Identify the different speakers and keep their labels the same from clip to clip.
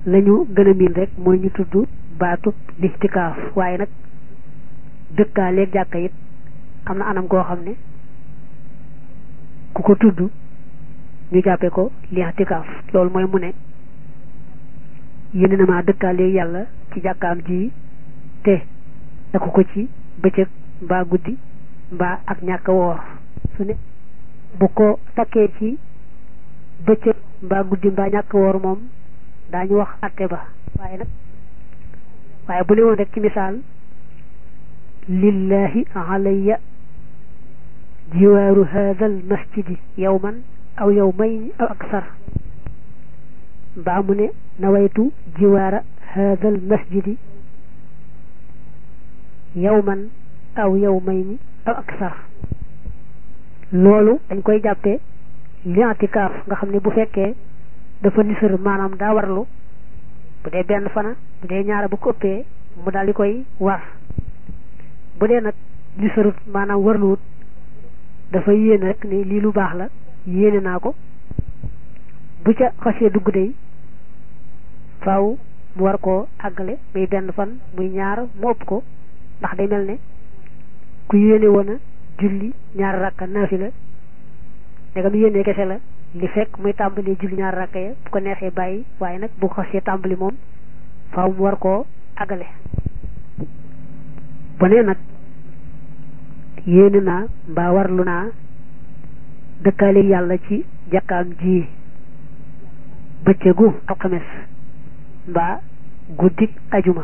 Speaker 1: lañu gën a miin rek mooy ñu tudd baatub lixtikaaf waaye nag dëkkaaleeg jàkka it am na anam goo xam ne ku ko tudd ñu jàppe ko lixtikaaf loolu mooy mu ne yéene na maa dëkkaaleeg yàlla ci jàkkaam ji te takku ko ci bëccëg mbaa guddi mbaa ak ñàkk woor su ne bu ko takkee ci bëccëg mbaa guddi mbaa ñàkk woor moom daañu wax atte ba waaye nag waaye bu ne woon rek ci misaal lillahi alayya jiwaaru hada al masjidi yawman aw yawmayn aw aksar mbaa mu ne nawaytu jiwaara hada al masjidi yawman aw yawmayni aw aksar loolu dañ koy jàppee li'tikaaf nga xam ne bu fekkee dafa nisër maanaam daa warlu bu dee benn fana bu dee ñaara bu ko ëppee mu daal di koy war bu dee nag nisërut maanaam warluwut dafa yéene rek ne lii lu baax la yéene naa ko bu ca xasee dugg day faaw mu war koo àggale muy benn fan muy ñaar mu ëpp ko ndax day mel ne ku yéene woon a julli ñaar rakka naafila ndegam yéene kese la li fekk muy tàmbali julli ñaar rakka ya bu ko neexee bàyyi waaye nag bu ko xasee tàmbali moom faaw mu war koo àggale bu nee nag yéene naa mbaa warlu naa dëkkaale yàlla ci jàkkaam ji bëccëgu alxames mbaa guddik ajuma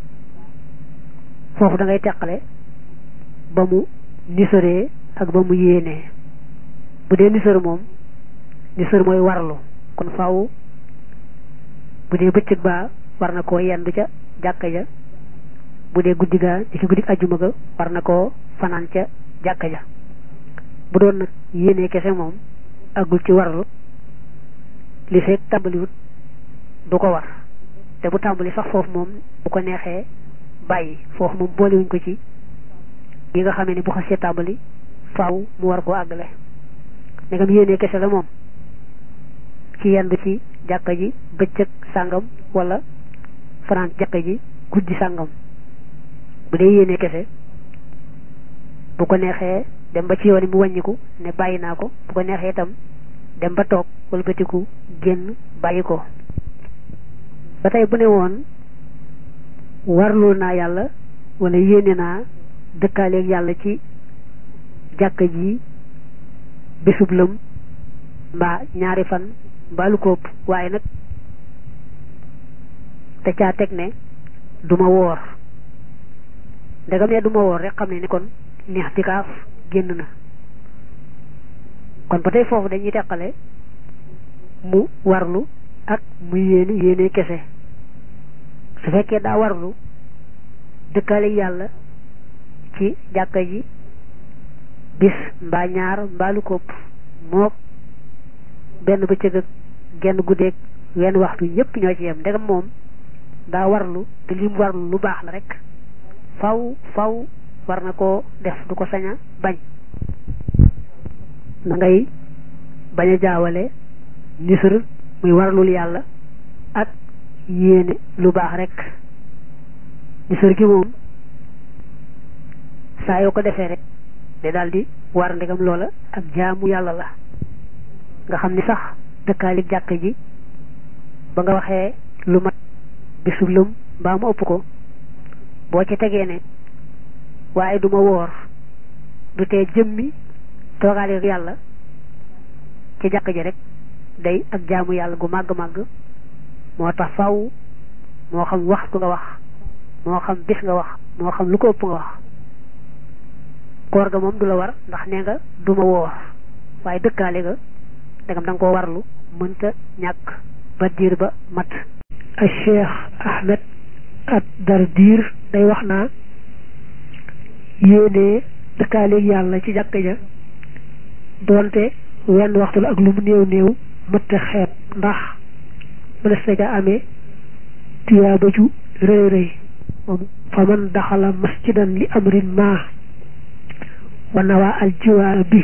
Speaker 1: foofu da ngay teqale ba mu nisëree ak ba mu yéenee bu dee nisër moom nisër mooy warlu kon faaw bu dee bëccëg baa war na koo yendu ca jàkka ja bu dee guddi gaa di ci guddi ajjuma ga war na koo fanaan ca jàkka ja bu doon nag yéenee kese moom àggul ci warlu li fekk tàmbaliwut du ko war te bu tàmbali sax foofu moom bu ko neexee bàyyi foofu moom boolewuñ ko ci yi nga xamee ni bu xasee tàmbali faaw mu war koo àggale ndegam yéenee kese la moom ci yendu ci jàkka ji bëccëg sàngam wala fanaan jàkka ji guddi sàngam bu dee yéenee kese bu ko neexee dem ba ci yoon yi mu wàññiku ne bàyyi naa ko bu ko neexee itam dem ba toog wala bëtiku génn bàyyi ko ba tey bu ne woon warlu naa yàlla wala yéene naa dëkkaaleeg yàlla ci jàkka ji bésub lëm mbaa ñaari fan mbaa lu ko ëpp waaye nag te caa teg ne duma woor ndegam ne duma woor rek xam ne ni kon lixtikaaf génn na kon ba tey foofu dañuy teqale mu warlu ak mu yéene yéene kese su fekkee daa warlu dëkkaale yàlla ci jàkka ji bis mbaa ñaar mbaa lu ko ëpp moo benn bëccëg ak genn guddeeg wenn waxtu yépp ñoo ci yem ndegam moom daa warlu te li mu warlu lu baax la rek faw faw war na koo def du ko sañ a bañ da ngay bañ a jaawale nisër muy warlul yàlla ak yéene lu baax rek nisër gi moom saa yoo ko defee rek de daal di war ndegam loola ak jaamu yàlla la nga xam ni sax dëkkaali jàkk ji ba nga waxee lu mat bisub lëm mbaa mu ëpp ko boo ci tegee ne waaye duma woor du tee jëmmi toogaale yàlla ci jàkk ji rek day ak jaamu yàlla gu màgg-màgg moo tax faw moo xam waxtu nga wax moo xam bis nga wax moo xam lu ko ëpp nga wax koor ga moom du la war ndax nee nga duma woor waaye dëkkaale ga dangam da nga koo warlu mënta ñàkk ba diir ba mat a cheikh ahmed at dar diir day wax naa yéenee dëkkaaleeg yàlla ci jàkk ja doonte wenn waxtu la ak lu mu néew néew mëtta xeeb ndax mënees na ca amee tuyaaba ju rëy rëy fa man daxala masjidan li amrin ma wa nawa al jiwaara bi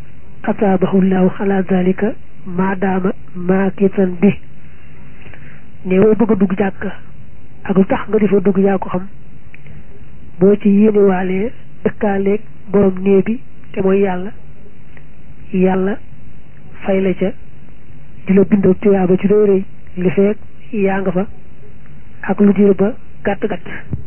Speaker 1: ataabahu llahu ala dalika ma daama maakitan bi néewoo bëgg a dugg jàkk ak lu tax nga di fa dugg yaa ko xam boo ci yéenewaalee dëkkaaleeg borom néeg bi te mooy yàlla yàlla fay la ca di la bindal tuyaaba ci doo rëy li feek yaa nga fa ak lu diir ba gàtt gàtt